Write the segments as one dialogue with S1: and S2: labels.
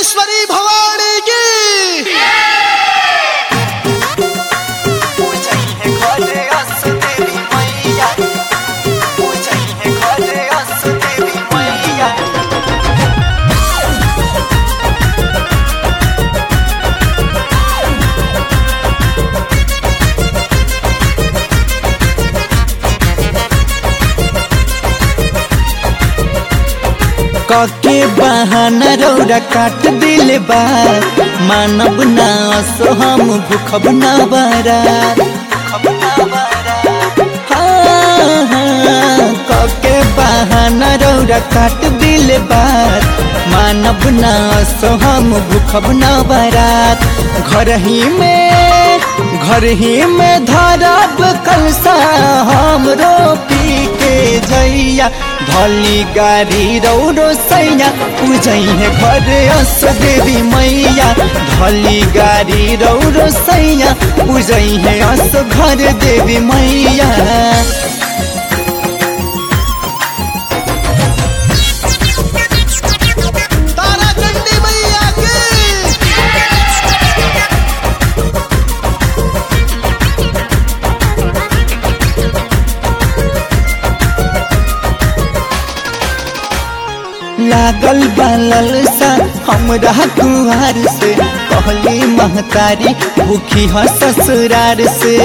S1: अन्नपूर्णेश्वरी भवानी की
S2: कके बहाना रौरा काट दिल बा मानब ना असो हम भूखब ना बारात हाँ, हाँ, कके बहाना रौरा काट दिल बात मानब ना असो हम भूखब ना बारात घर ही में घर ही में धरब कलसा हम रोपी के जैया धली गाड़ी रौरो सैया पूजई है घर अस देवी मैया धली गाड़ी रौरो सैया पूजई है अस घर देवी मैया
S1: तारा चंडी मैया की
S2: लागल बालल सा हमरा कुहार से कहली महतारी भूखी ह ससुरार से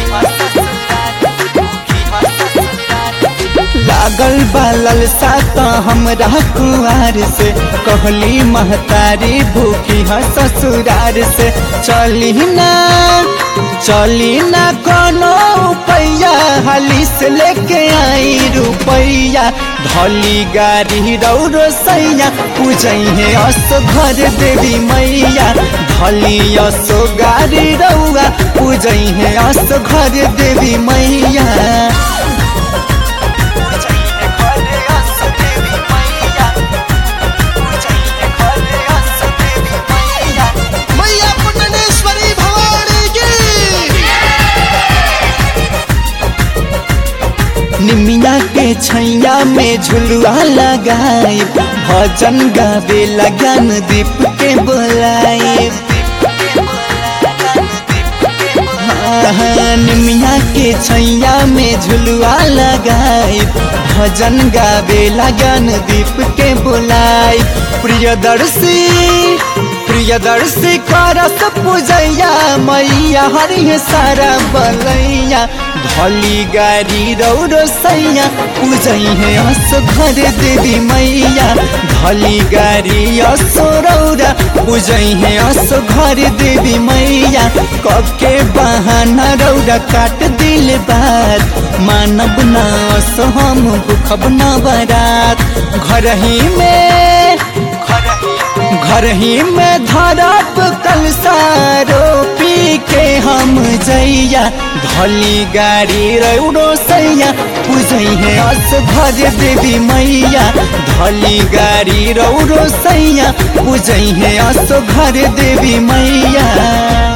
S2: लागल बालल सा त हमरा कुआर से कहली महतारी भूखी ह ससुरार से चली ना चली ना कोनो पैया हाली से लेके आई रुपैया धली गाड़ी रौरो सैया पूजई है अस घर देवी मैया धली असो गाड़ी रौआ पूजई है अस घर देवी मैया
S1: मैया पुण्यनेश्वरी भवानी की
S2: निमिया के छैया में झुलुआ लगाए भजन गावे लगन दीप के बोलाए हाँ, निमिया के छैया में झुलुआ लगाए भजन गावे लगन दीप के बोलाए प्रियदर्शी प्रियदर्शी करस पूजैया मैया हरि सारा बलैया धली गाड़ी रौरो सैया पूजई है असो घर देवी मैया धली गाड़ी असो रौरा पूजई है असो घर देवी मैया कके बहाना रौरा काट दिल बात मानब ना असो हम भूखब ना बरात घर ही में घर ही में धरब कलसारो पी के हम जैया धली गाड़ी रौरो सैया पूजई है अस घर देवी मैया धली गाड़ी रौरो सैया पूजई है अस घर देवी मैया